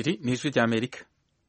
iri ni ijwi ry'amerika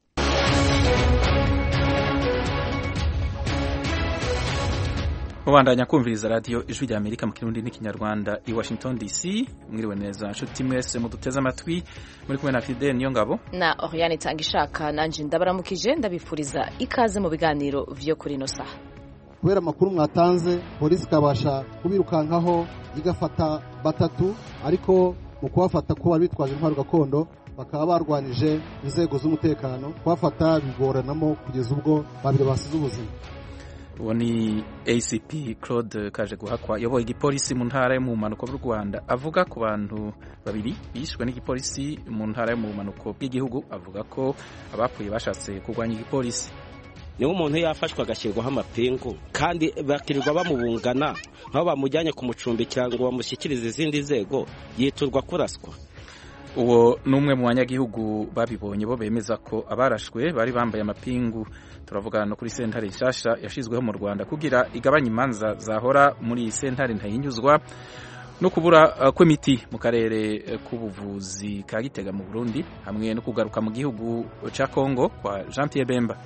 mubandanya kumviriza radiyo ijwi ry'amerika mu kirundi n'ikinyarwanda i washington dc mwiriwe neza nshuti mwese muduteze amatwi muri kumwe na fidel niyo ngabo na oriane itanga ishaka nanjye ndabaramukije ndabifuriza ikaze mu biganiro vyo kuri ino saha kubera amakuru mwatanze polisi ikabasha kubirukankaho igafata batatu ariko mu kubafata ko bari bitwaje intwaro gakondo bakaba barwanije inzego z'umutekano kubafata bigoranamo kugeza ubwo babiri basize ubuzima uwo ni acp claude kaje guhakwa yayoboye igipolisi mu ntara yo mu bumanuko bw'u rwanda avuga ku bantu babiri bishwe n'igipolisi mu ntara yo mu bumanuko bw'igihugu avuga ko abapfuye bashatse kurwanya igipolisi niba umuntu yafashwe agashyirwaho amapingu kandi bakirirwa bamubungana nk'aho bamujyanye kumucumbikira ngo bamushyikirize izindi nzego yiturwa kuraswa uwo ni umwe mu banyagihugu babibonye bo bemeza ko abarashwe bari bambaye amapingu turavuga no kuri sentare nshasha yashyizweho mu rwanda kugira igabanye imanza zahora muri iyi sentare ntayinyuzwa no kubura kw'imiti mu karere k'ubuvuzi ka gitega mu burundi hamwe no kugaruka mu gihugu cya kongo kwa jean pierre bemba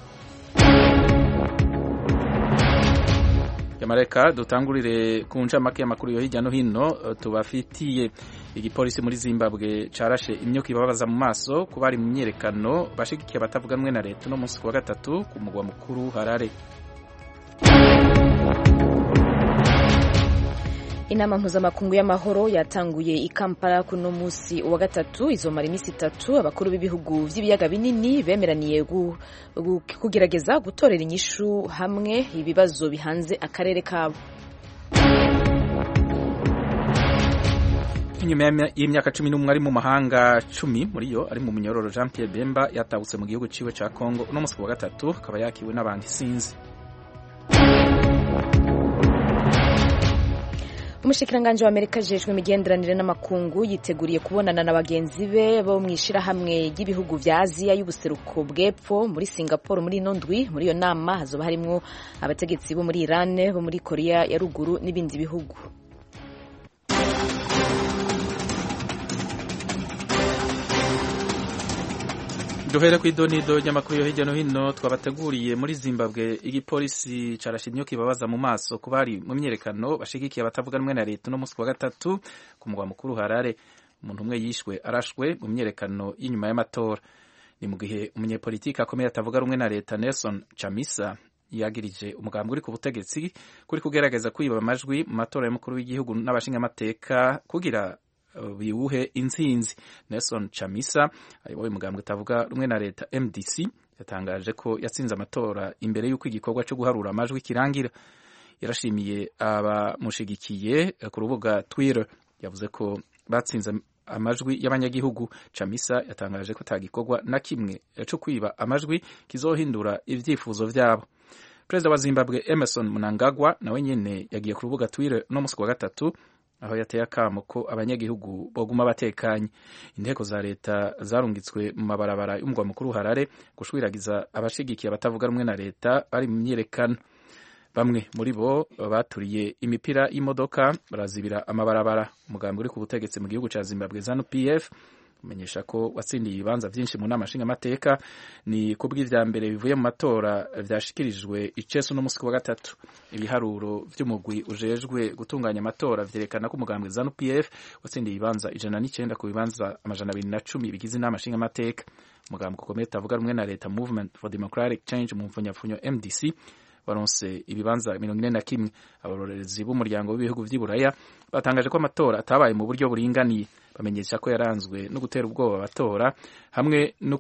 yamareka dutangurire ku ncamake y'amakuru yo hirya no hino tubafitiye igipolisi muri zimbabwe carashe imyuka ibabaza mu maso ku bari mu myiyerekano bashigikiye abatavuga rumwe na leta uno munsi ku wa gatatu ku mugwa mukuru harare inama mpuzamakungu y'amahoro yatanguye i kampala kuno munsi wa gatatu izomara iminsi itatu abakuru b'ibihugu by'ibiyaga binini bemeraniye kugerageza gutorera inyishu hamwe ibibazo bihanze akarere kabo inyuma y'imyaka cumi n'umwe ari mu mahanga cumi muri yo ari mu munyororo jean pierre bemba yatahutse mu gihugu ciwe ca congo uno munsi ku wa gatatu akaba yakiwe n'abantu isinzi umushikiranganji wa amerika ajejwe imigenderanire n'amakungu yiteguriye kubonana na bagenzi be bo mu ishirahamwe ry'ibihugu vya aziya y'ubuseruko bw'epfo muri singapore muri ino ndwi muri iyo nama hazoba harimwo abategetsi bo muri iran bo muri korea ya ruguru n'ibindi bihugu duhere ku idonido ry'amakuru yo hirya no hino twabateguriye muri zimbabwe igipolisi carashe imyuka ibabaza mu maso ku bari mu myerekano bashigikiye abatavuga rumwe na leta uno munsi wa gatatu ku mugwa mukuru harare umuntu umwe yishwe arashwe mu myerekano y'inyuma y'amatora ni mu gihe umunyepolitiki akomeye atavuga rumwe na leta nelson chamisa yagirije umugambi uri ku butegetsi kuri kugerageza kwiba amajwi mu matora y'umukuru w'igihugu n'abashingamateka kugira biwuhe intsinzi nelson chamisa ayoboye umugambwe utavuga rumwe na leta mdc yatangaje ko yatsinze amatora imbere y'uko igikorwa cyo guharura amajwi kirangira yarashimiye abamushigikiye ku rubuga twitter yavuze ko batsinze amajwi y'abanyagihugu chamisa yatangaje ko atagikorwa na kimwe cyo kwiba amajwi kizohindura ibyifuzo byabo perezida wa zimbabwe emerson mnangagwa nawe nyene yagiye ku rubuga twitter no musi wa gatatu aho yateye akamo ko abanyagihugu boguma batekanye inteko za leta zarungitswe mu mabarabara y'umugwa mukuru harare gushwiragiza abashigikiye abatavuga rumwe na leta bari mu myiyerekano bamwe muri bo baturiye imipira y'imodoka barazibira amabarabara umugambi uri ku butegetsi mu gihugu cya zimbabwe zanu pf umenyesha ko watsindiye ibibanza byinshi mu nama nshingamateka ni ku bw'ivya mbere bivuye mu matora vyashikirijwe icesu n'umusi wa gatatu ibiharuro vy'umugwi ujejwe gutunganya amatora vyerekana ko umugambwe zanu pf watsindiye ibibanza ijana n'icenda ku bibanza amajana abiri na cumi bigize inama nshingamateka umugambwe ukomeye utavuga rumwe na leta movement for democratic change mu mfunyapfunyo mdc baronse ibibanza mirongo ine na kimwe abarorerezi b'umuryango w'ibihugu vy'iburaya batangaje ko amatora atabaye mu buryo buringaniye bamenyesha ko yaranzwe no gutera ubwoba abatora hamwe no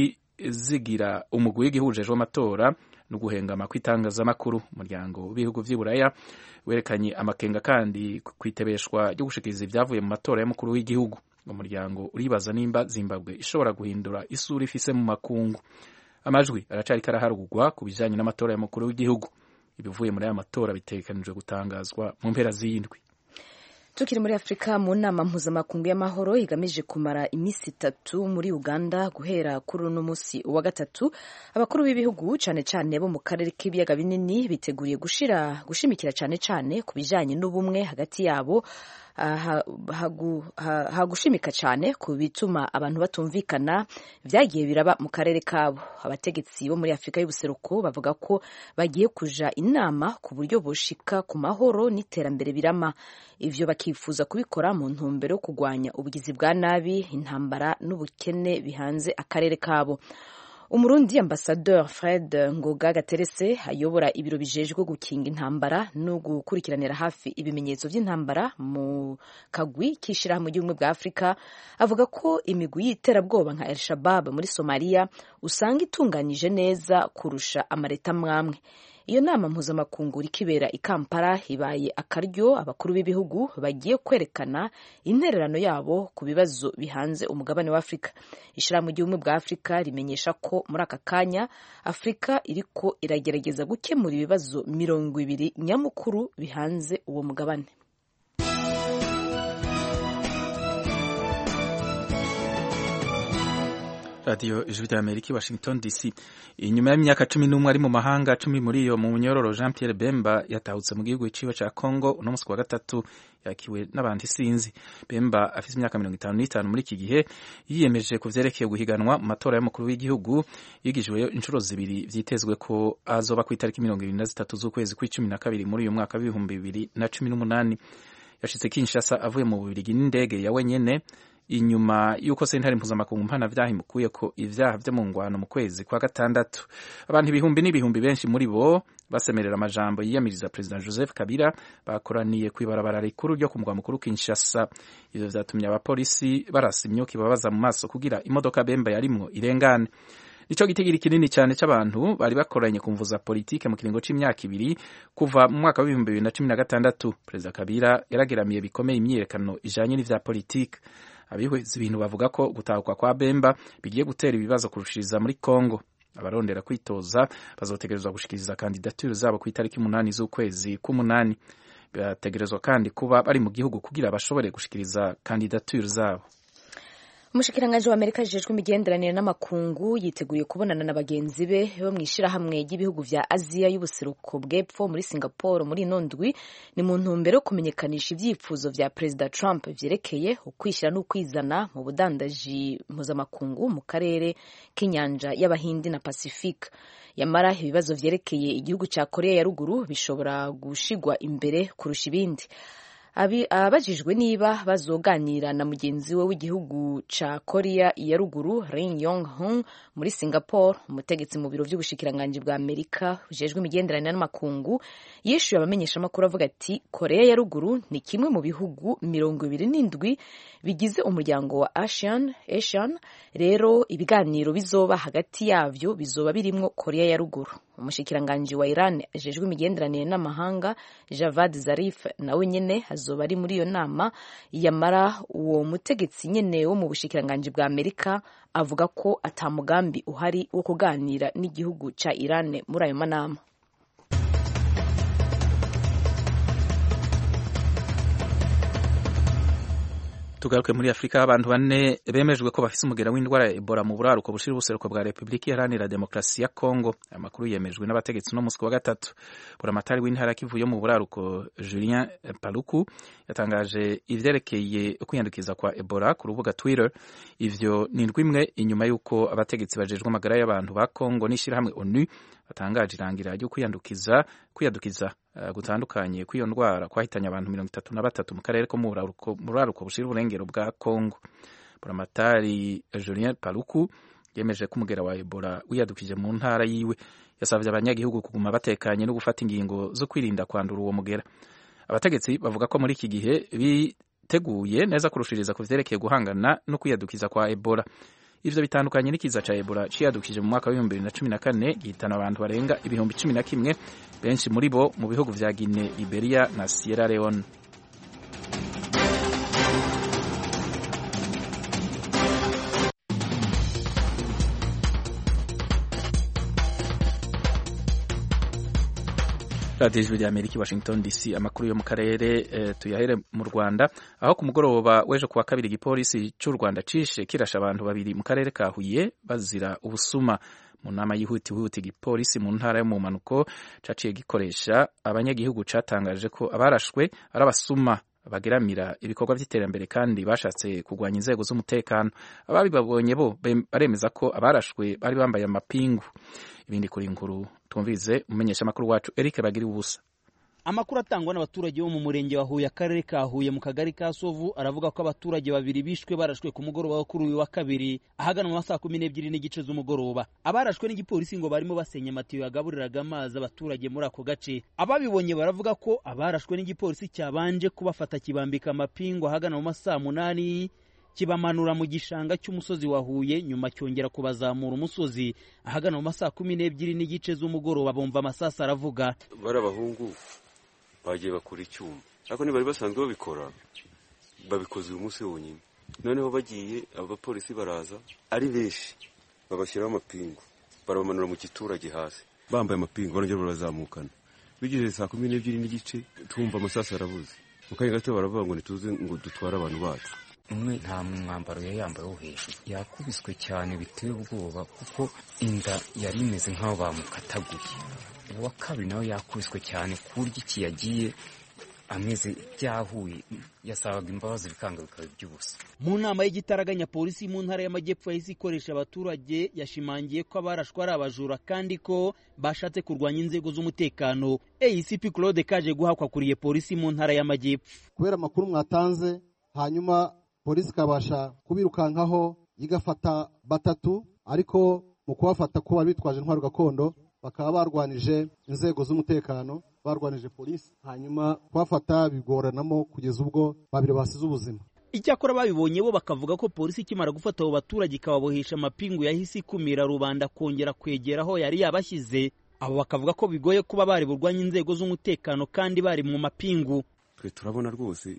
kutizigira umugwi w'igihujejwe amatora no guhengama kw'itangazamakuru umuryango w'ibihugu vy'iburaya werekanye amakenga kandi kwitebeshwa ryo gushikiriza ibyavuye mu matora y'umukuru w'igihugu umuryango uribaza nimba zimbabwe ishobora guhindura isura ifise mu makungu amajwi aracariko araharugwa ku bijanye n'amatora y'umukuru w'igihugu ibivuye muri aya matora bitegekanijwe gutangazwa mu mpera z'iyindwi tukiri muri afurika mu nama mpuzamakungu y'amahoro igamije kumara iminsi itatu muri uganda guhera kuri uno munsi wa gatatu abakuru b'ibihugu cane cane bo mu karere k'ibiyaga binini biteguriye gushira gushimikira cane cane ku bijanye n'ubumwe hagati yabo hagushimika cyane ku bituma abantu batumvikana byagiye biraba mu karere kabo abategetsi bo muri afurika y'ubuseruko bavuga ko bagiye kuja inama ku buryo boshika ku mahoro n'iterambere birama ivyo bakifuza kubikora mu ntumbero yo kurwanya ubugizi bwa nabi intambara n'ubukene bihanze akarere kabo umurundi ambasadeur fred ngoga gaterese ayobora ibiro bijejwe gukinga intambara no gukurikiranira hafi ibimenyetso by'intambara mu kagwi k'ishirahamwe ry'ubumwe bwa afurika avuga ko imigwi y'iterabwoba nka el shabab muri somaliya usanga itunganyije neza kurusha amareta amwamwe iyo nama mpuzamakungu ikibera i kampala ibaye akaryo abakuru b'ibihugu bagiye kwerekana intererano yabo ku bibazo bihanze umugabane wa afurika ishyirahamwe ry'ubumwe bwa afurika rimenyesha ko muri aka kanya afurika iriko iragerageza gukemura ibibazo mirongo ibiri nyamukuru bihanze uwo mugabane radiyo ijwi rya amerika i washington dc inyuma y'imyaka cumi n'umwe ari mu mahanga cumi muri iyo mu munyororo jean pierre bemba yatahutse mu gihugu ciwe ca congo uno musi wa gatatu yakiwe n'abantu isinzi bemba afite imyaka mirongo itanu n'itanu muri iki gihe yiyemeje ku vyerekeye guhiganwa mu matora y'umukuru w'igihugu yigijweyo inshuro zibiri vyitezwe ko azoba ku itariki mirongo ibiri na zitatu z'ukwezi kw'icumi na kabiri muri uyu mwaka w'ibihumbi bibiri na cumi n'umunani yashitse kinshasa avuye mu bubirigi n'indege ya wenyene inyuma y'uko sentare mpuzamakungu mpanavyaha imukuye ko ivyaha vyo mu ngwano mu kwezi kwa gatandatu abantu ibihumbi n'ibihumbi benshi muri bo basemerera amajambo yiyamiriza perezida joseph kabila bakoraniye kw'ibarabara rikuru ryo ku mugwa mukuru kinshasa ivyo vyatumye abapolisi barasa imyuka ibabaza mu maso kugira imodoka bemba yarimwo irengane nico gitigiri kinini cyane c'abantu bari bakoranye ku mvu za politike mu kiringo c'imyaka ibiri kuva mu mwaka w'ibihumbi bibiri na cumi na gatandatu perezida kabila yarageramiye bikomeye imyiyerekano ijanye n'ivya politike abihweza ibintu bavuga ko gutahuka kwa bemba bigiye gutera ibibazo kurushiriza muri congo abarondera kwitoza bazotegerezwa gushikiriza kandidatire zabo ku itariki umunani z'ukwezi k'umunani bategerezwa kandi kuba bari mu gihugu kugira bashobore gushikiriza kandidatire zabo umushikiranganji wa amerika ajejwe imigenderanire n'amakungu yiteguye kubonana na bagenzi be bo mu ishirahamwe ry'ibihugu vya aziya y'ubuseruko bw'epfo muri singapore muri ino ndwi ni mu ntumbero yo kumenyekanisha ivyifuzo vya perezida trump vyerekeye ukwishyira n'ukwizana mu budandaji mpuzamakungu mu karere k'inyanja y'abahindi na pacifique yamara ibibazo vyerekeye igihugu ca korea ya ruguru bishobora gushigwa imbere kurusha ibindi abajijwe niba bazoganira na mugenzi we w'igihugu ca korea ya ruguru rin yong hung muri singapore umutegetsi mu biro vy'ubushikiranganji bwa amerika bujejwe imigenderanire n'amakungu yishuye abamenyeshamakuru avuga ati korea ya ruguru ni kimwe mu bihugu mirongo ibiri n'indwi bigize umuryango wa asian asian rero ibiganiro bizoba hagati yavyo bizoba birimwo korea ya ruguru umushikiranganji wa iran ajejwe imigenderanire n'amahanga javad zarif nawe nyene azoba ari muri iyo nama yamara uwo mutegetsi nyene wo mu bushikiranganji bwa amerika avuga ko ata mugambi uhari wo kuganira n'igihugu ca iran muri ayo manama tugaruke muri afurika abantu bane bemejwe ko bafise umugera w'indwara ya ebola mu buraruko bushira ubuseruko bwa repubulika iharanira demokarasi ya kongo aya makuru yemejwe n'abategetsi no musi wa gatatu buramatari w'intara kivu yo mu buraruko julien paluku yatangaje ivyerekeye kwiyandukiza kwa ebola ku rubuga twitter ivyo ni indwi imwe inyuma y'uko abategetsi bajejwe amagara y'abantu ba kongo n'ishirahamwe onu batangaje irangira ryo kwiyandukiza kwiyandukiza uh, gutandukanye kw'iyo ndwara kwahitanye abantu mirongo itatu na batatu mu karere ko mu buraruko bushira uburengero bwa Kongo buramatari Julien Paluku yemeje ko umugera wa Ebola wiyadukije mu ntara yiwe yasabye abanyagihugu kuguma batekanye no gufata ingingo zo kwirinda kwandura uwo mugera abategetsi bavuga ko muri iki gihe biteguye neza kurushiriza ku vyerekeye guhangana no kwiyadukiza kwa Ebola ivyo bitandukanye n'ikiza ca Ebola ciyadukije mu mwaka w'ibihumbi bibiri na cumi na kane gihitana abantu barenga ibihumbi cumi na kimwe benshi muri bo mu bihugu vya Guinea, Liberia na Sierra Leone radiyo ijwi rya amerika washington dc amakuru yo mu karere eh, tuyahere mu rwanda aho ku mugoroba w'ejo kuwa kabiri igipolisi cy'u rwanda cishe kirasha abantu babiri mu karere ka huye bazira ubusuma mu nama yihutihuti igipolisi mu ntara yo mu mpanuko caciye gikoresha abanyagihugu catangaje ko abarashwe ari abasuma bageramira ibikorwa by'iterambere kandi bashatse kurwanya inzego z'umutekano ababibabonye bo baremeza ko abarashwe bari bambaye amapingu ibindi kuri inkuru twumvize umumenyeshamakuru wacu Eric Bagira ubusa amakuru atangwa n'abaturage bo mu murenge wa Huye akarere ka Huye mu kagari ka Sovu aravuga ko abaturage babiri bishwe barashwe ku mugoroba wo kuri uyu wa kabiri ahagana mu masaha kumi n'ebyiri n'igice z'umugoroba abarashwe n'igipolisi ngo barimo basenya amatiyo yagaburiraga amazi abaturage muri ako gace ababibonye baravuga ko abarashwe n'igipolisi cyabanje kubafata kibambika amapingu ahagana mu masaha munani kibamanura mu gishanga cy'umusozi wa Huye nyuma cyongera kubazamura umusozi ahagana mu masaha kumi n'ebyiri n'igice z'umugoroba bumva amasasa aravuga bari abahungu bagiye bakora icyuma ariko ntibari basanzwe babikora babikoze uyu munsi wonyine noneho bagiye abapolisi baraza ari benshi babashyiraho amapingu barabamanura mu giturage hasi bambaye amapingu barongera barazamukana bigeze saa kumi n'ebyiri n'igice twumva amasasu arabuze mu kanya gato baravuga ngo ntituze ngo dutware abantu bacu umwe nta mwambaro yari yambaye wo hejuru yakubiswe cyane biteye ubwoba kuko inda yari imeze nk'aho bamukataguye uwa kabiri nawe yakubiswe cyane ku buryo iki yagiye ameze byahuye yasabaga imbabazi bikanga bikaba iby'ubusa mu nama y'igitaraganya polisi mu ntara y'amajyepfo yahise ikoresha abaturage yashimangiye ko abarashwe ari abajura kandi ko bashatse kurwanya inzego z'umutekano ACP Claude kaje guhakwa kuriye polisi mu ntara y'amajyepfo kubera amakuru mwatanze hanyuma polisi ikabasha kubirukankaho igafata batatu ariko mu kubafata ko bari bitwaje intwaro gakondo bakaba barwanije inzego z'umutekano barwanije polisi hanyuma kubafata bigoranamo kugeza ubwo babiri basize ubuzima icyakora babibonye bo bakavuga ko polisi ikimara gufata abo baturage ikababohesha amapingu yahise ikumira rubanda kongera kwegera aho yari yabashyize abo bakavuga ko bigoye kuba bari burwanya inzego z'umutekano kandi bari mu mapingu twe turabona rwose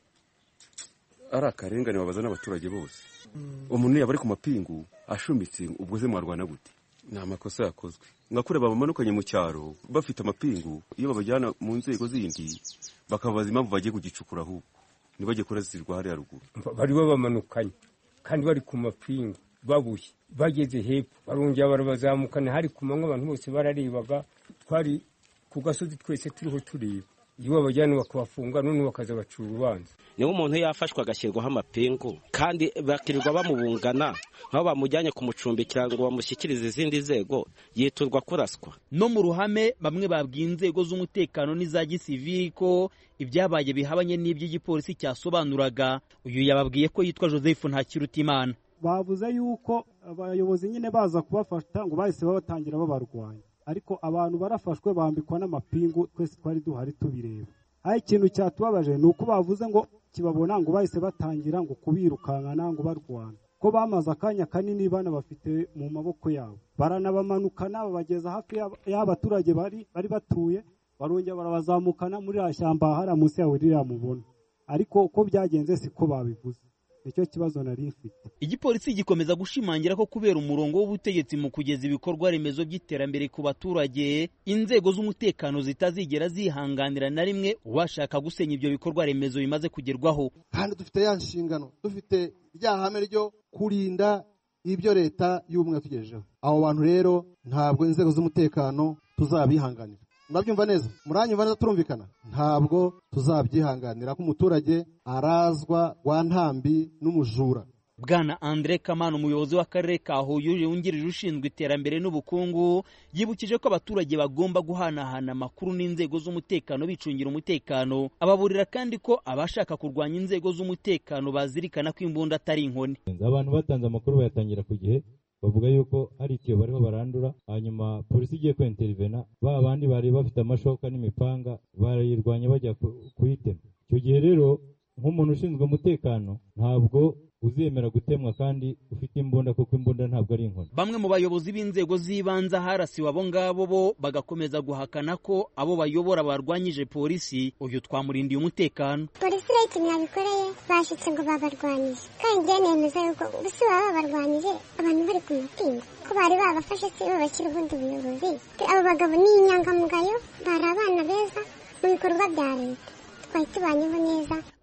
ari akarengane babaza n'abaturage bose umuntu yaba ari ku mapingu ashumitse ubwo ze mwarwana gute ni amakosa yakozwe nkakure babamanukanye mu cyaro bafite amapingu iyo babajyana mu nzego zindi bakabaza impamvu bagiye kugicukura ahubwo ntibajye kurazirwa hariya ruguru bari babamanukanye kandi bari ku mapingu babuye bageze hepfo barongera barabazamukana hari ku manywa abantu bose bararebaga twari ku gasozi twese turiho tureba iyo babajyana bakabafunga none bakaza bacura urubanza niba umuntu yafashwe agashyirwaho amapingu kandi bakirirwa bamubungana nk'aho bamujyanye kumucumbikira ngo bamushyikirize izindi nzego yiturwa kuraswa no mu ruhame bamwe babwiye inzego z'umutekano n'iza gisivili ko ibyabaye bihabanye n'iby'igipolisi cyasobanuraga uyu yababwiye ko yitwa joseph ntakirutimana bavuze yuko abayobozi nyine baza kubafata ngo bahise babatangira babarwanya ariko abantu barafashwe bambikwa n'amapingu twese twari duhari tubireba aho ikintu cyatubabaje ni uko bavuze ngo kibabona ngo bahise batangira ngo kubirukankana ngo barwana ko bamaze akanya kanini bana bafite mu maboko yabo baranabamanukana babageza hafi y'abaturage bari bari batuye barongera barabazamukana muri iriya shyamba hariya munsi yawe ririya mubona ariko uko byagenze siko babivuze nicyo kibazo nari mfite igipolisi gikomeza gushimangira ko kubera umurongo w'ubutegetsi mu kugeza ibikorwa remezo by'iterambere ku baturage inzego z'umutekano zitazigera zihanganira na rimwe uwashaka gusenya ibyo bikorwa remezo bimaze kugerwaho kandi dufite ya nshingano dufite rya hame ryo kurinda ibyo leta y'ubumwe yatugejejeho abo bantu rero ntabwo inzego z'umutekano tuzabihanganira murabyumva neza muranyumva neza turumvikana ntabwo tuzabyihanganira ko umuturage arazwa rwa ntambi n'umujura bwana andre kamana umuyobozi w'akarere ka huye wungirije ushinzwe iterambere n'ubukungu yibukije ko abaturage bagomba guhanahana amakuru n'inzego z'umutekano bicungira umutekano ababurira kandi ko abashaka kurwanya inzego z'umutekano bazirikana ko imbunda atari inkoni abantu batanze amakuru bayatangira ku gihe bavuga yuko hari itiyo bariho barandura hanyuma polisi igiye kwinterivena ba bandi bari bafite amashoka n'imipanga barayirwanya bajya kuyitema icyo gihe rero nk'umuntu ushinzwe umutekano ntabwo uzemera gutemwa kandi ufite imbunda kuko imbunda ntabwo ari inkoni bamwe mu bayobozi b'inzego z'ibanze harasiwe abo ngabo bo bagakomeza guhakana ko abo bayobora barwanyije polisi uyu twamurindiye umutekano polisi rero ikintu yabikoreye bashyitse ngo babarwanyije kandi njyewe nemeza yuko gusa baba babarwanyije abantu bari ku mapingu ko bari babafashe si bo bashyira ubundi buyobozi abo bagabo ni inyangamugayo bari abana beza mu bikorwa bya leta twari tubanyeho neza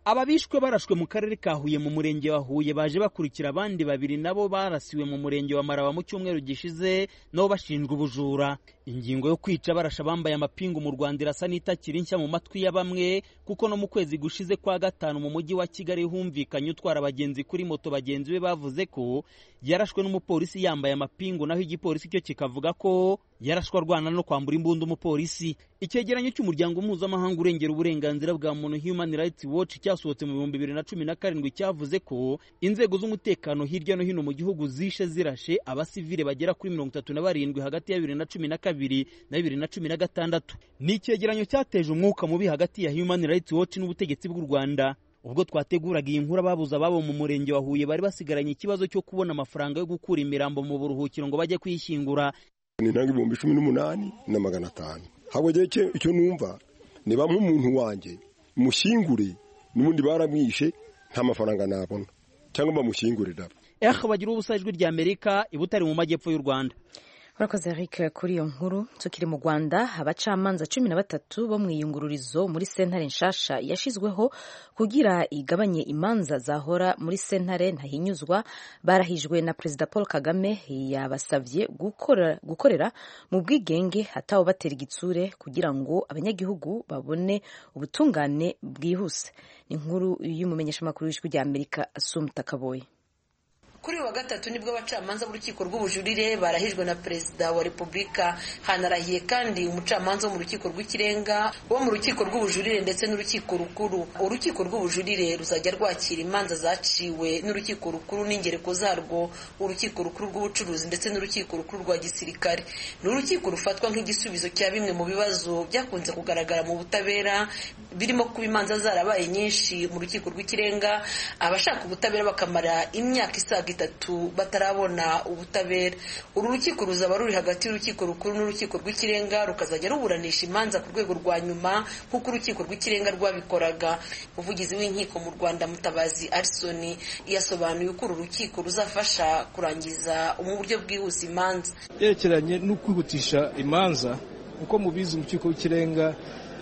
aba bishwe barashwe mu karere ka huye mu murenge wa huye baje bakurikira abandi babiri nabo barasiwe mu murenge wa maraba mu cyumweru gishize nabo bashinjwa ubujura ingingo yo kwica barasha bambaye amapingu mu rwanda irasa n'itakiri nshya mu matwi ya bamwe kuko no mu kwezi gushize kwa gatanu mu mujyi wa kigali humvikanye utwara abagenzi kuri moto bagenzi be bavuze ko yarashwe n'umupolisi yambaye amapingu naho igipolisi cyo kikavuga ko yarashwe arwana no kwambura imbunda umupolisi icyegeranyo cy'umuryango mpuzamahanga urengera uburenganzira bwa muntu human rights watch cyasohotse mu bihumbi bibiri na cumi na karindwi cyavuze ko inzego z'umutekano hirya no hino mu gihugu zishe zirashe abasivile bagera kuri mirongo itatu na barindwi hagati ya bibiri na cumi na kabiri na bibiri na cumi na gatandatu ni icyegeranyo cyateje umwuka mubi hagati ya human rights watch n'ubutegetsi bw'u rwanda ubwo twateguraga iyi nkuru ababuze ababo mu murenge wa huye bari basigaranye ikibazo cyo kubona amafaranga yo gukura imirambo mu buruhukiro ngo bajye kuyishyingura ni intanga ibihumbi cumi n'umunani na magana atanu habwo icyo numva niba nk'umuntu wanjye mushyingure n'ubundi baramwishe nta mafaranga nabona cyangwa bamushyingurira eh bagira ubusa ijwi rya amerika ibutari mu majyepfo y'u rwanda urakoze eric kuri iyo nkuru tukiri mu rwanda abacamanza cumi na batatu bo mu iyungururizo muri sentare nshasha yashyizweho kugira igabanye imanza zahora muri sentare ntahinyuzwa barahijwe na perezida paul kagame yabasabye gukora, gukorera mu bwigenge hatawe batera igitsure kugira ngo abanyagihugu babone ubutungane bwihuse ni inkuru y'umumenyeshamakuru w'ijwi rya amerika asumta kaboye kuri uyu wa gatatu nibwo abacamanza b'urukiko rw'ubujurire barahijwe na perezida wa repubulika hanarahiye kandi umucamanza wo mu rukiko rw'ikirenga wo mu rukiko rw'ubujurire ndetse n'urukiko rukuru urukiko rw'ubujurire ruzajya rwakira imanza zaciwe n'urukiko rukuru n'ingereko zarwo urukiko rukuru rw'ubucuruzi ndetse n'urukiko rukuru rwa gisirikare ni urukiko rufatwa nk'igisubizo cya bimwe mu bibazo byakunze kugaragara mu butabera birimo kuba imanza zarabaye nyinshi mu rukiko rw'ikirenga abashaka ubutabera bakamara imyaka isaga itatu batarabona ubutabera uru rukiko ruzaba ruri hagati y'urukiko rukuru n'urukiko rw'ikirenga rukazajya ruburanisha imanza ku rwego rwa nyuma nk'uko urukiko rw'ikirenga rwabikoraga umuvugizi w'inkiko mu rwanda mutabazi arisoni yasobanuye uko uru rukiko ruzafasha kurangiza mu buryo bwihuse imanza yerekeranye no kwihutisha imanza uko mubizi mu rukiko rw'ikirenga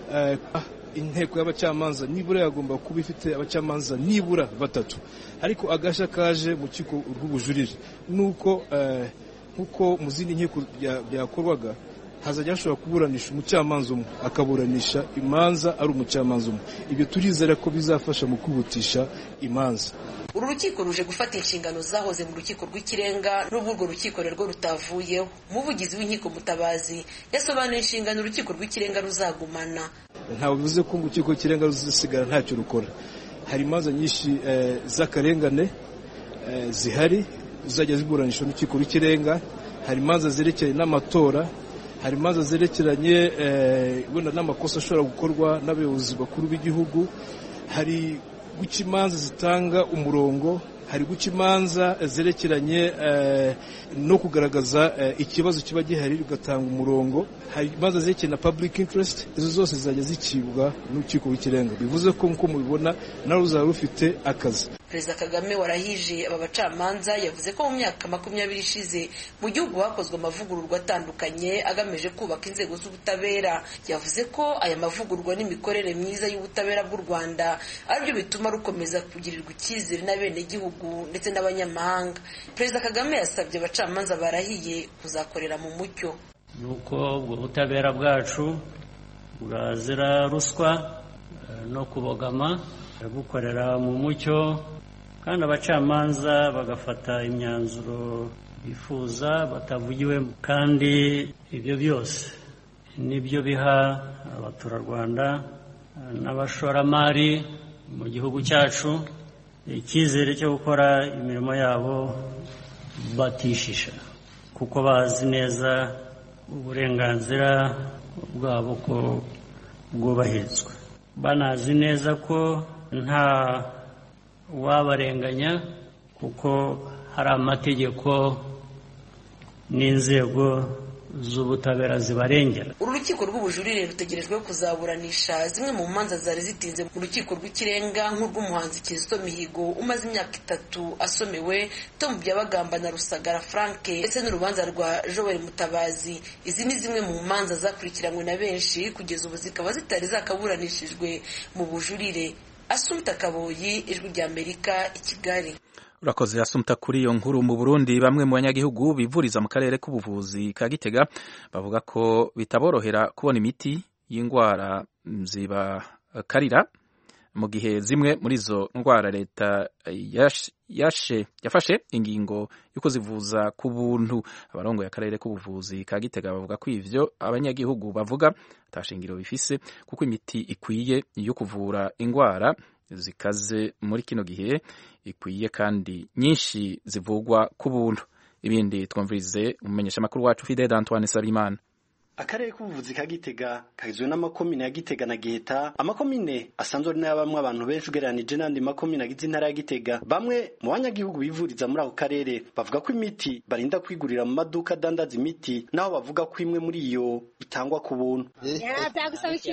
inteko y'abacamanza nibura yagomba kuba ifite abacamanza nibura batatu ariko agashya kaje mu rukiko rw'ubujurire nuko nk'uko mu zindi nkiko byakorwaga hazajya hashobora kuburanisha umucamanza umwe akaburanisha imanza ari umucamanza umwe ibyo turizera ko bizafasha mu kwihutisha imanza uru rukiko ruje gufata inshingano zahoze mu rukiko rw'ikirenga n'ubwo urwo rukiko rero rutavuyeho umuvugizi w'inkiko mutabazi yasobanuye inshingano urukiko rw'ikirenga ruzagumana ntabwo bivuze ko urukiko rw'ikirenga ruzasigara ntacyo rukora hari imanza nyinshi z'akarengane zihari zizajya ziburanisha urukiko rw'ikirenga hari imanza zerekeranye n'amatora hari imanza zerekeranye wenda n'amakosa ashobora gukorwa n'abayobozi bakuru b'igihugu hari guca imanza zitanga umurongo hari guca imanza zerekeranye no kugaragaza ikibazo kiba gihari bigatanga umurongo hari imanza zerekeranye na public interest izo zose zizajya zicibwa n'urukiko rw'ikirenga bivuze ko nk'uko mubibona nawe ruzaba rufite akazi perezida kagame warahije aba bacamanza yavuze ko mu myaka makumyabiri ishize mu gihugu hakozwe amavugururwa atandukanye agamije kubaka inzego z'ubutabera yavuze ko aya mavugururwa n'imikorere myiza y'ubutabera bw'u rwanda aribyo bituma rukomeza kugirirwa icyizere n'abenegihugu ndetse n'abanyamahanga perezida kagame yasabye abacamanza barahiye kuzakorera mu mucyo ni uko ubwo butabera bwacu bwazira ruswa no kubogama bukorera mu mucyo kandi abacamanza bagafata imyanzuro bifuza batavugiwemo kandi ibyo byose nibyo biha abaturarwanda n'abashoramari mu gihugu cyacu icyizere cyo gukora imirimo yabo batishisha kuko bazi neza uburenganzira bwabo ko bwubahirizwa banazi neza ko nta wabarenganya kuko hari amategeko n'inzego z'ubutabera zibarengera uru rukiko rw'ubujurire rutegerejwe kuzaburanisha zimwe mu manza zari zitinze mu rukiko rw'ikirenga nk'urw'umuhanzi kizito mihigo umaze imyaka itatu asomewe tom byabagamba na rusagara frank ndetse n'urubanza rwa joel mutabazi izi ni zimwe mu manza zakurikiranywe na benshi kugeza ubu zikaba zitari zakaburanishijwe mu bujurire asumta kaboyi ijwi rya amerika i kigali urakoze asumta kuri iyo nkuru mu burundi bamwe mu banyagihugu bivuriza mu karere k'ubuvuzi ka gitega bavuga ko bitaborohera kubona imiti y'indwara zibakarira mu gihe zimwe muri izo ndwara leta yashe yafashe ingingo yo kuzivuza ku buntu abarongoye akarere k'ubuvuzi ka gitega bavuga ko ivyo abanyagihugu bavuga atashingiro bifise kuko imiti ikwiye yo kuvura indwara zikaze muri kino gihe ikwiye kandi nyinshi zivugwa ku buntu ibindi twumvirize umumenyesha makuru wacu Fidel Antoine Salimana akarere k'ubuvuzi ka gitega kagizwe n'amakomine ya gitega na giheta amakomine asanzwe ari n'ayabamwe abantu benshi ugereranije n'andi makomine agize intara ya gitega bamwe mu banyagihugu bivuriza muri ako karere bavuga ko imiti barinda kwigurira mu maduka adandaza imiti naho bavuga ko imwe muri iyo itangwa ku buntu byagusaba iki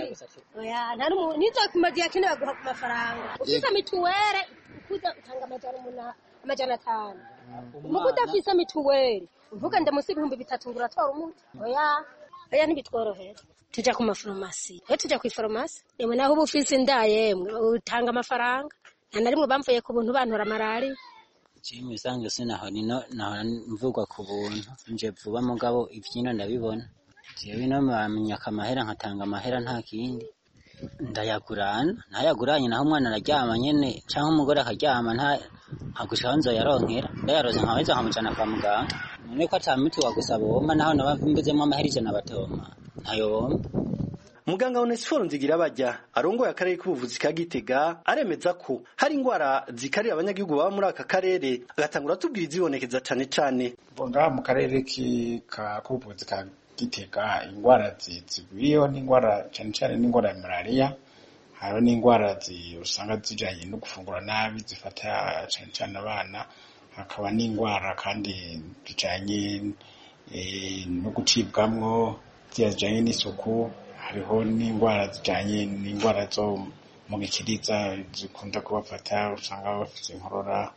ntizokumaze yakeneye baguha ku mafaranga ufise mituwere ukuza utanga amajana atanu muko udafise mituwere uvuga ndamusi ibihumbi bitatu ngo uratora umuti oya oya ntibitworohera tujya ku mafarumasi iyo tujya ku ifarumasi yemwe naho uba ufise inda yemwe utanga amafaranga nta na rimwe bamvuye ku buntu bantora malariya mu bisanzwe sinaho nino nahora mvugwa ku buntu nje vuba mugabo ivyino ndabibona jewe no bamenyaka amahera nkatanga amahera nta kindi ndayagurana ntayaguranye naho umwana araryama nyene canke umugore akaryama nta nkagushikaho nzoyaronkera ndayaroze nkaweza nkamujana kwa muganga none ko ata miti wagusaba womba naho naba mbuzemwo amahera ijana batoma ntayo womba muganga onesiforo nzigira bajya arongoye akarere k'ubuvuzi ka gitega aremeza ko hari indwara zikarira abanyagihugu baba muri aka karere agatangura atubwira izibonekeza cane cane ngaha mu karere k'ubuvuzi ka gitega indwara zigwiriyeho n'indwara cyane cyane n'indwara ya malariya hariho n'indwara usanga zijanye no gufungura nabi zifata cyane cyane abana hakaba n'indwara kandi zijanye no gucibwamwo zijanye n'isuku hariho n'indwara zijanye n'indwara zo mu gikiriza zikunda kubafata usanga bafite inkorora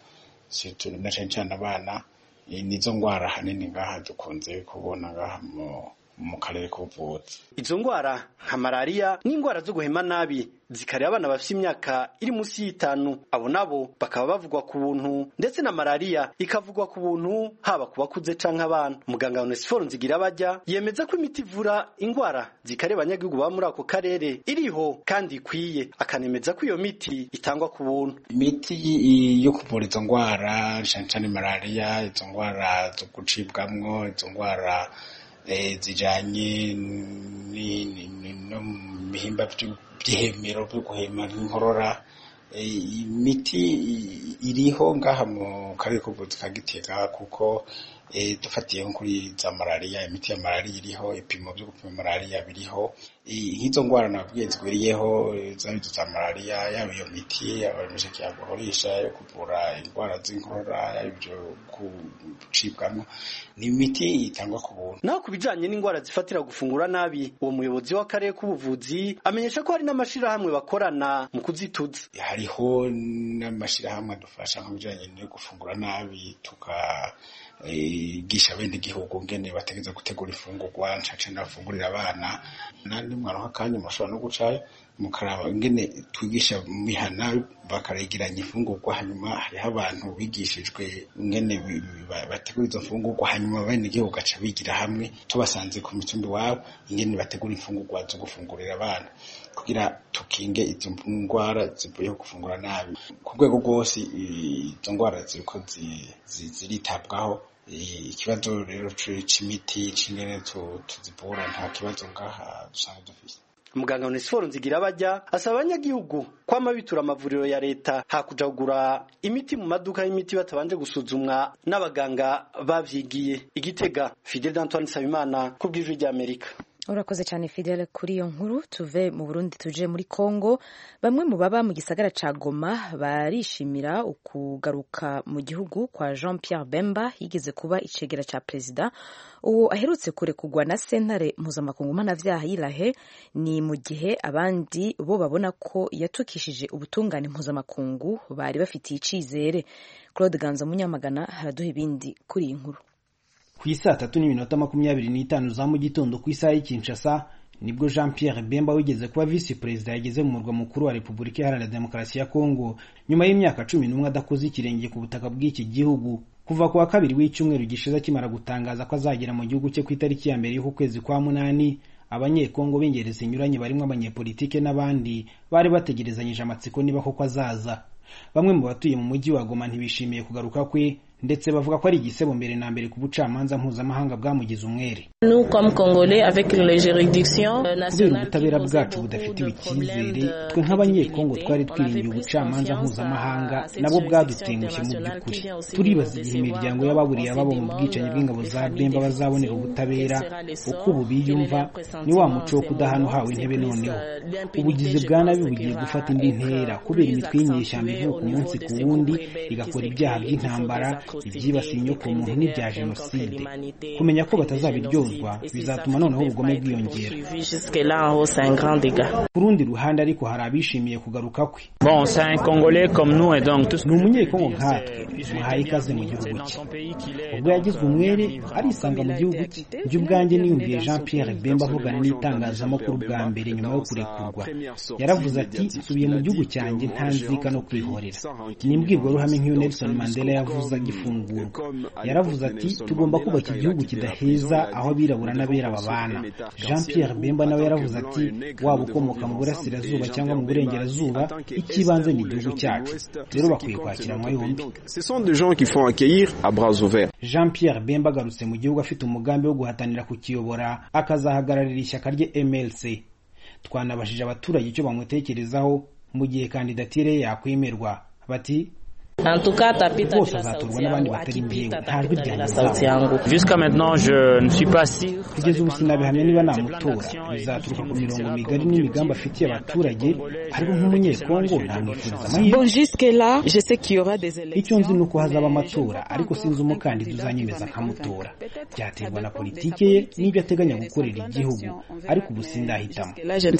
na cyane cyane abana nizo ndwara hanini ngaha dukunze kubona ngaha mu karere k'ubuvuzi izo ndwara nka malariya n'indwara zo guhema nabi zikareba abana bafite imyaka iri munsi y'itanu abo nabo bakaba bavugwa ku buntu ndetse na malariya ikavugwa ku buntu haba ku bakuze canke abana muganga onesiforo nzigira bajya yemeza ko imiti ivura indwara zikareba abanyagihugu baba muri ako karere iriho kandi ikwiye akanemeza ko iyo miti itangwa ku buntu imiti yo kuvura izo ndwara cane cane malariya izo ndwara zo gucibwamwo izo ndwara zijanye no mu bihimba by'ihemero byo guhema nk'inkorora imiti iriho ngaha mu karere k'ubuvuzi ka gitega kuko dufatiye nko kuri za malariya imiti ya malariya iriho ibipimo byo gupima malariya biriho nk'izo ndwara nabwiye zigwiriyeho zaba izo za malariya yaba iyo miti yaba imisheke yaguhorisha yo kuvura indwara z'inkorora yaba ibyo gucibwamo ni imiti itangwa ku buntu naho ku bijanye n'indwara zifatira gufungura nabi uwo muyobozi w'akarere k'ubuvuzi amenyesha ko hari n'amashirahamwe bakorana mu kuzituza hariho n'amashirahamwe adufasha mu bijanye no gufungura nabi tuka igisha bene igihugu ngene bategeza gutegura ifungurwa ncace nafungurira abana nandi mwaronka akanya mushobora no gucayo mukaraba ingene twigisha mihana bakaregeranya ifungurwa hanyuma hariho abantu bigishijwe ingene bategura izo mfungurwa hanyuma bene igihugu gaca bigira hamwe tubasanze ku mitumbi iwabo ingene bategura imfungurwa zo gufungurira abana kugira tukinge izo ndwara zivuye gufungura nabi ku rwego rwose izo ndwara ziriko ziritabwaho ikibazo rero c'imiti c'ingene tuzivura nta kibazo ngaha dusanga dufise muganga onesiforo nzigira bajya asaba abanyagihugu kwama bitura amavuriro ya leta hakuja kugura imiti mu maduka y'imiti batabanje gusuzumwa n'abaganga bavyigiye igitega fidel d'antoine nsabimana ku bw'ijwi ry'amerika urakoze cyane fidele kuri iyo nkuru tuve mu burundi tuje muri congo bamwe mu baba mu gisagara ca goma barishimira ukugaruka mu gihugu kwa jean pierre bemba yigeze kuba icegera ca perezida uwo aherutse kurekugwa na sentare mpuzamakungu mpanavyaha y'irahe ni mu gihe abandi bo babona ko yatukishije ubutungane mpuzamakungu bari bafitiye icizere claude ganza munyamagana haraduha ibindi kuri iyi nkuru ku isaa tatu n'iminota makumyabiri n'itanu za mu gitondo ku isaha y'i Kinshasa nibwo jean pierre bemba wigeze kuba visi perezida yageze mu murwa mukuru wa repubulika iharanira demokarasi ya kongo nyuma y'imyaka cumi n'umwe adakoze ikirenge ku butaka bw'iki gihugu kuva ku wa kabiri w'icyumweru gishize akimara gutangaza ko azagera mu gihugu cye ku itariki ya mbere y'uku kwezi kwa munani abanyekongo b'ingeri zinyuranye barimo abanyepolitike n'abandi bari bategerezanyije amatsiko niba koko azaza bamwe mu batuye mu mujyi wa goma ntibishimiye kugaruka kwe ndetse bavuga ko ari igisebo mbere na mbere ku bucamanza mpuzamahanga bwamugize umwere kubera ubutabera bwacu budafitiwe icyizere twe nk'abanyekongo twari twiringiye ubucamanza mpuzamahanga nabwo bwadutengushye mu by'ukuri turibaza igihe imiryango y'ababuriye ababo mu bwicanyi bw'ingabo za bemba bazabonera ubutabera uko ubu biyumva ni wa muco wo kudahana uhawe intebe noneho ubugizi bwa nabi bugiye gufata indi ntera kubera imitwe y'inyeshyamba ivuka umunsi ku wundi igakora ibyaha by'intambara ibyibasiye inyokomuntu n'ibya jenoside kumenya ko batazabiryozwa bizatuma noneho ubugome bwiyongera ku rundi ruhande ariko hari abishimiye kugaruka kwe ni umunyekongo nkatwe muhaye ikaze mu gihugu cye ubwo yagizwe umwere arisanga mu gihugu cye njye ubwanjye niyumviye jean pierre bemba avugana n'itangazamakuru bwa mbere nyuma yo kurekurwa yaravuze ati nsubiye mu gihugu cyanjye nta nzika no kwihorera ni imbwirwaruhame nk'iyo nelson mandela yavuze agifungurwa yaravuze ati tugomba kubaka igihugu kidaheza aho abirabura n'abera babana jean pierre bemba nawe yaravuze ati waba ukomoka mu burasirazuba cyangwa mu burengerazuba icy'ibanze ni igihugu cyacu rero bakwiye kwakiranwa yombi jean pierre bemba agarutse mu gihugu afite umugambi wo guhatanira kukiyobora akazahagararira ishyaka rye mlc twanabashije abaturage icyo bamutekerezaho mu gihe kandidatire ye yakwemerwa bati bose azatorwa n'abandi batari njyewe nta jwi ryanjye kugeza ubu sinabihamya niba namutora bizaturuka ku mirongo migari n'imigambi afitiye abaturage ariko nk'umunyekongo namwifuriza amahirwe icyo nzi ni uko hazaba amatora ariko sinzi umukandida uzanyemeza nkamutora byaterwa na politike ye n'ibyo ateganya gukorera igihugu ariko ubu sindahitamo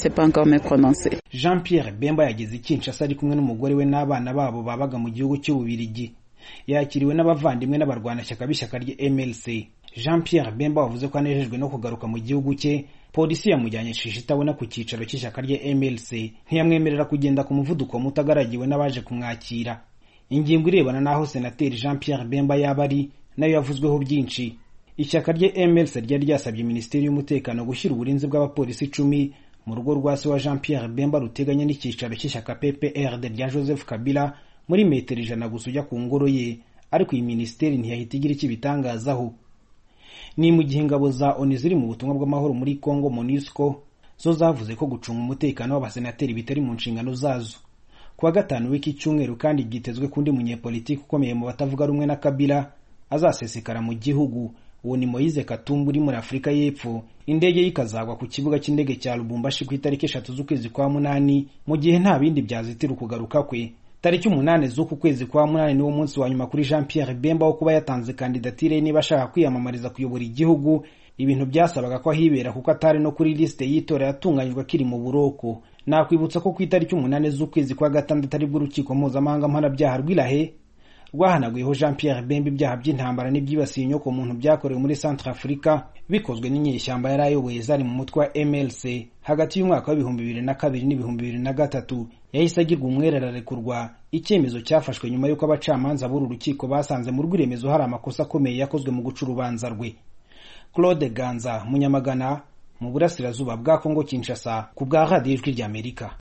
jean pierre bemba yageze i kinshasa ari kumwe n'umugore we n'abana babo babaga mu gihugu cy'ububirigi yakiriwe n'abavandimwe n'abarwanashyaka b'ishyaka rye mlc jean pierre bemba wavuze ko anejejwe no kugaruka mu gihugu cye polisi yamujyanye shisha itabona ku cyicaro cy'ishyaka rye mlc ntiyamwemerera kugenda ku muvuduko muto agaragiwe n'abaje kumwakira ingingo irebana n'aho senateri jean pierre bemba yaba ari nayo yavuzweho byinshi ishyaka rye mlc ryari ryasabye minisiteri y'umutekano gushyira uburinzi bw'abapolisi icumi mu rugo rwa se wa jean pierre bemba ruteganya n'icyicaro cy'ishyaka pprd rya joseph kabila muri metero ijana gusa ujya ku ngoro ye ariko iyi minisiteri ntiyahita igira icyo ibitangazaho ni mu gihe ingabo za oni ziri mu butumwa bw'amahoro muri congo monusco zo zavuze ko gucunga umutekano w'abasenateri bitari mu nshingano zazo ku wa gatanu w'iki cyumweru kandi byitezwe ko undi munyepolitiki ukomeye mu batavuga rumwe na kabila azasesekara mu gihugu uwo ni moyize katumbu uri muri afurika y'epfo indege ye ikazagwa ku kibuga cy'indege cya lubumbashi ku itariki eshatu z'ukwezi kwa munani mu gihe nta bindi byazitira ukugaruka kwe tariki umunani z'uku kwezi kwa munani niwo munsi wa nyuma kuri jean pierre bemba wo kuba yatanze kandidatire ye niba ashaka kwiyamamariza kuyobora igihugu ibintu byasabaga ko ahibera kuko atari no kuri lisite y'itora yatunganyijwe akiri mu buroko nakwibutsa ko ku itariki umunani z'ukwezi kwa gatandatu aribwo urukiko mpuzamahanga mpanabyaha rw'irahe rwahanaguyeho jean pierre bemba ibyaha by'intambara n'ibyibasiye inyoko muntu byakorewe muri centre afurika bikozwe n'inyeshyamba yari ayoboye zari mu mutwe wa mlc hagati y'umwaka w'ibihumbi bibiri na kabiri n'ibihumbi bibiri na gatatu yahise agirwa umwere ararekurwa icyemezo cyafashwe nyuma y'uko abacamanza b'uru rukiko basanze mu rw'iremezo hari amakosa akomeye yakozwe mu guca urubanza rwe claude ganza munyamagana mu burasirazuba bwa kongo kinshasa ku bwa radiyo ijwi ry'amerika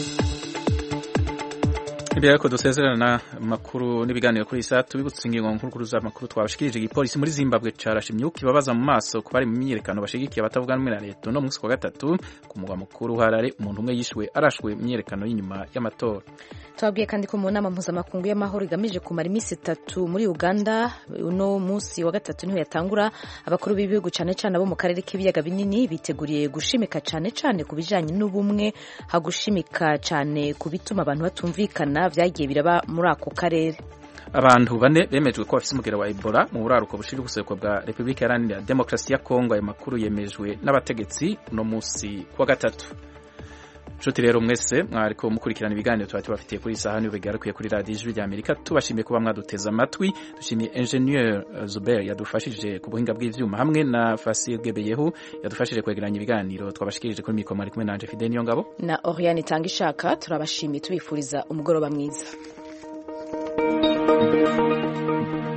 imbere yuko dusezerana amakuru n'ibiganiro kuri iyi saa tubibutse ingingo nkuru z'amakuru twabashikirije igipolisi muri zimbabwe carashe imyuka ibabaza mu maso ku bari mu myiyerekano bashigikiye abatavuga rumwe na leta uno munsi wa gatatu ku mugwa mukuru harare umuntu umwe yishwe arashwe imyiyerekano y'inyuma y'amatora twabwiye kandi ko mu nama mpuzamakungu y'amahoro igamije kumara iminsi itatu muri uganda uno munsi wa gatatu niho yatangura abakuru b'ibihugu cyane cyane abo mu karere k'ibiyaga binini biteguriye gushimika cyane cyane ku bijyanye n'ubumwe hagushimika cyane ku bituma abantu batumvikana byagiye biraba muri ako karere abantu bane bemejwe ko bafite umugera wa ebola mu buraruko bushira ubuseruko bwa repubulika iharanira demokarasi ya kongo ayo makuru yemejwe n'abategetsi uno munsi wa gatatu nshuti rero mwese mwariko mukurikirana ibiganiro tuba tubafitiye kuri iyi saha niyo bigarukiye kuri radiyo ijwi ry'amerika tubashimiye kuba mwaduteze amatwi dushimiye ingenieur zuber yadufashije ku buhinga bw'ivyuma hamwe na fasil gebeyehu yadufashije kwegeranya ibiganiro twabashikirije kuri mikoro mwari kumwe nanje fide niyo ngabo na oriane itanga ishaka turabashimiye tubifuriza umugoroba mwiza